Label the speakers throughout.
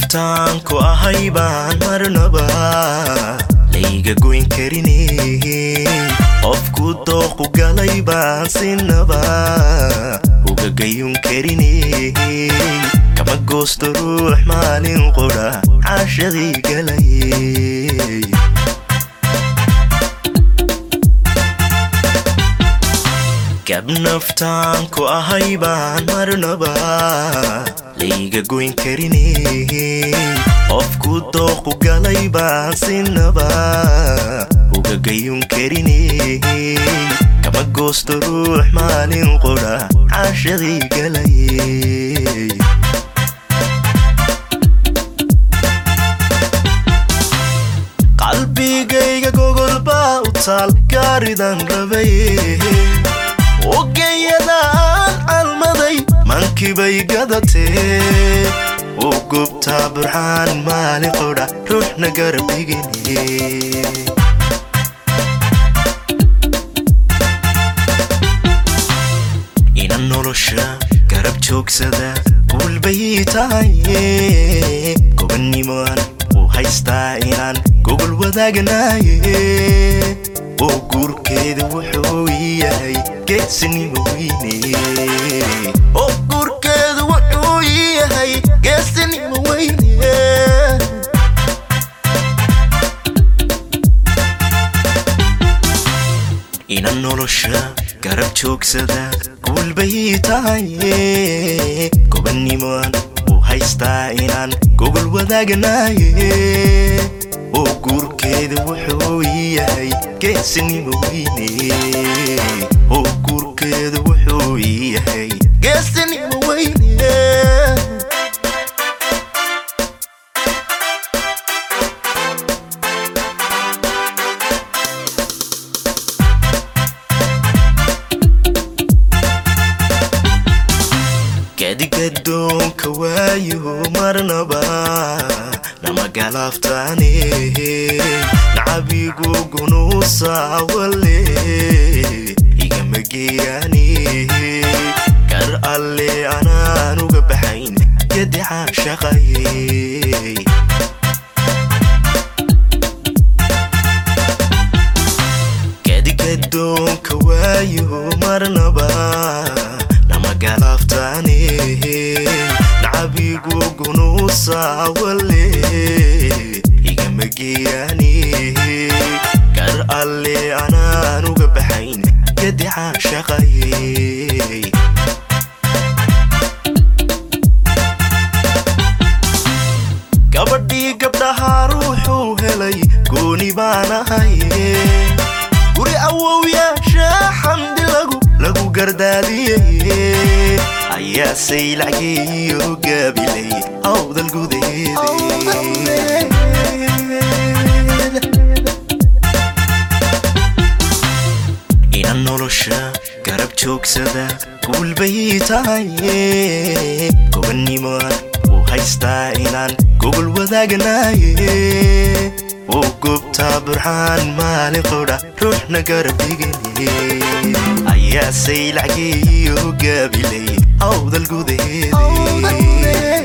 Speaker 1: naftaan ku ahay baan marnaba layga goyn karine qofku dooqu galay baan sinaba uga gayun karine kama goosto ruux maalin qudha caashadii galay gab naftaan ku ahay baan marnaba layga goyn karine qofku dooqu galay baan sinaba uga gayun karine kama goosto ruux maalin qudha caashadii galay qalbigayga gogolbaa u taal gaaridan rabaye ogeyadaan calmaday mankibay gadatee u gubtaa burxaan maalin qodha ruuxna garab dhigine inan nolosha garab joogsada guulbay tahaye gobannimoan u haystaa inaan gogol wadaagnaye oo guurkeeda wuxuu yahay geesinimo weyne oo guurkeeda wuxuu yahay geesinimo weyne inan nolosha garab joogsada guulbay tahaye gobannimoan u haystaa inaan gogol wadaagnaye oo guurkeeda wuxuu yahay geesinimo weyne oo guurkeeda wuxuu yahay geesinimo weyne gadigadoonka waayo marnaba nama galaaftaane nacabigu gunuusaawale igama geeyaane kar alle anaan uga baxayn gadicaan shaqaye gadigadoonka waayo marnaba nama galaaftaane nacabigu gunuusaawale igama geeyaane kar alle anaan uga baxayn gadicaan shaqaye gabadhii gabdhahaa ruuxuu helay gooni baan ahaye guri awowyaasha xamdi lagu lagu gardaadiyaye ayaa saylacgeeyo gaabilay awdal gudeede inan nolosha garab joogsada guulbay tahaye gobannimoan u haystaa inaan gogol wadaagnaye oo gubtaa burxaan maalin qodha ruuxna garab dhigine ayaa saylacgeeyo gaabilay awdal gudeede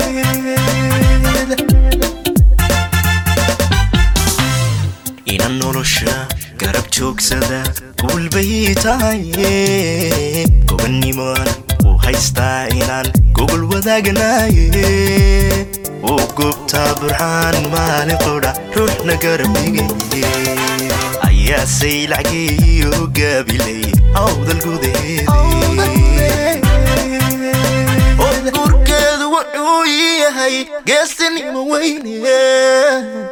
Speaker 1: inan nolosha garab joogsada guulbay tahaye gobannimoan u haystaa inaan gogol wadaagnaye oo gubtaa burxaan maalin qodha ruuxna garab dhigine ayaa saylacgeeyo gaabilay awdal gudeede oo guurkeedu wuxuu yahay geesinimo weyne